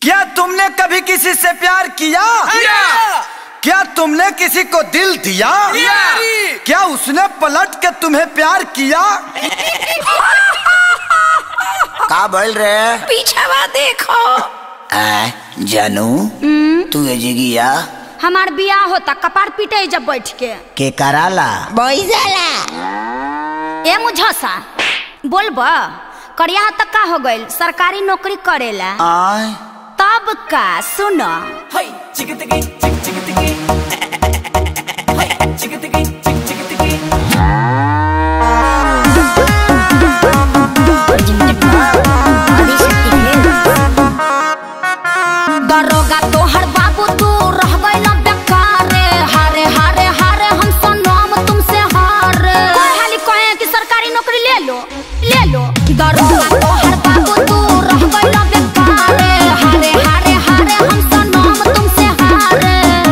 क्या तुमने कभी किसी से प्यार किया क्या तुमने किसी को दिल दिया क्या उसने पलट के तुम्हें प्यार किया का बोल रहे पीछे बा देखो आ, जानू तू एजिगिया हमार बियाह होता कपार पीटे जब बैठ के के कराला बैसाला ए मुझसा बोलब करिया तक का हो गइल सरकारी नौकरी करेला आय तब का सुन दरोगा तोहर बाबू तू रह गइल बेकारे हारे हारे हारे हम सनम तुमसे हारे कोई हाली कहे कि सरकारी नौकरी ले लो ले लो दरोगा तोहर बाबू तू रह गइल बेकारे हारे हारे हारे हम सनम तुमसे हारे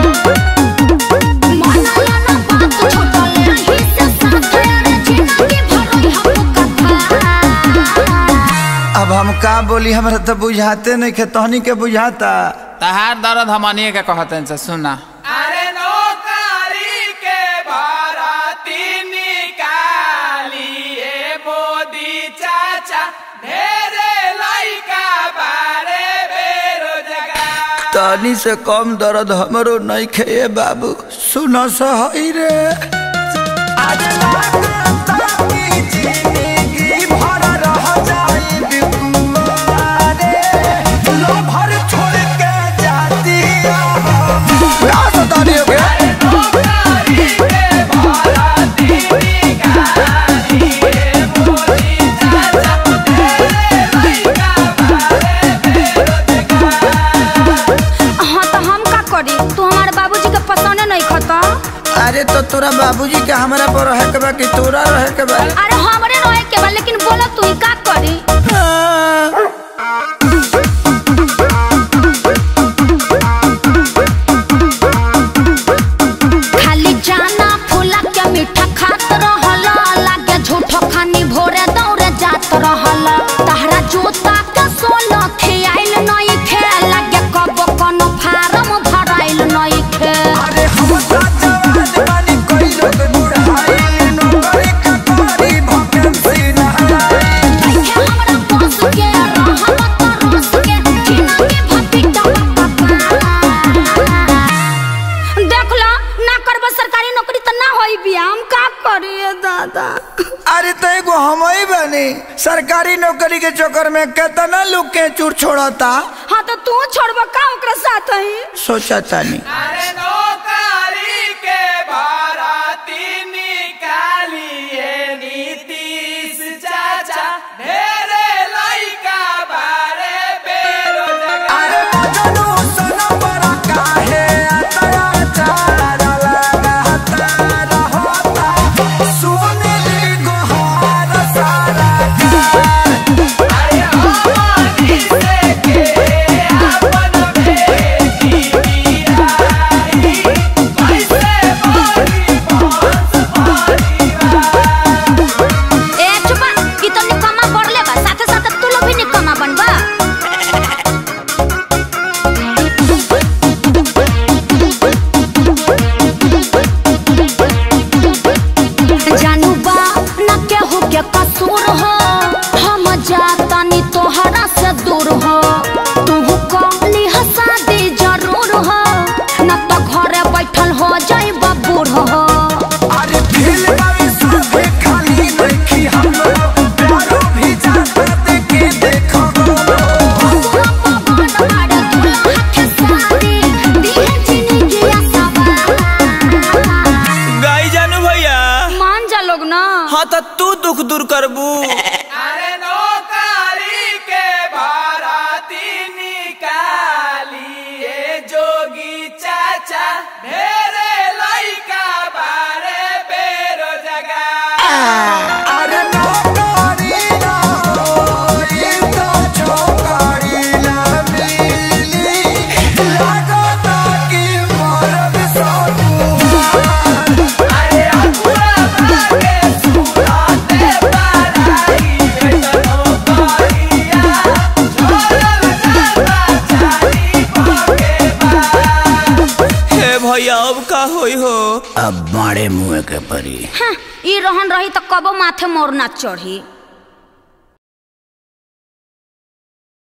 मनाया ना बात छोटा ले ही से साथे रे जिंदगी भर हम कथा अब हम का बोली हमरा तो बुझाते नहीं खे तहनी के बुझाता तहार दर्द हमनिए के कहतन से सुना अरे नौकरी के भरती निकालिए मोदी चाचा ढेरे लइका बारे बेरोजगार तहनी से कम दर्द हमरो नहीं खे ए बाबू सुनो सही रे हाँ तो हम का करी तू हमारे बाबूजी के पसंद नहीं खता अरे तो तोरा बाबूजी के हमरा पर रहे के बा कि तोरा रहे के बा अरे हमरे रहे के बा लेकिन बोला तू ही का करी खाली जाना फूला के मीठा खात रहला लागे झूठो खानी भोरे दौड़े जात रहला तहरा जूता के सोल खियाइल नहीं खे लागे कब कोनो फार्म भराइल नहीं खे अरे हम जवान बानी कोई लोग बुढ़ाई नौकरी का करी भकेंसी ना देखे हमरा बस के रहमत रस के जिंदगी भपी देख लो ना करब सरकारी नौकरी त ना होई बिया हम का करिए दादा अरे तो एगो हम ही बनी सरकारी नौकरी के चक्कर में कितना लोग के चूर छोड़ता हाँ तो तू छोड़ब का ओकरा साथ ही सोचा तानी अरे नौकरी के भरती निकालिए नीतीश चाचा ढेरे लइका बारे बेरोजगार अरे मजनू सनम बड़ा काहे अत्याचार लगाता रहता सुनील गोहार सारा अरे हमारी से के अपन बेटी बियाही भैया अब का होई हो अब मारे मुँह के परी हाँ, ई रहन रही तो कबो माथे मोर ना चढ़ी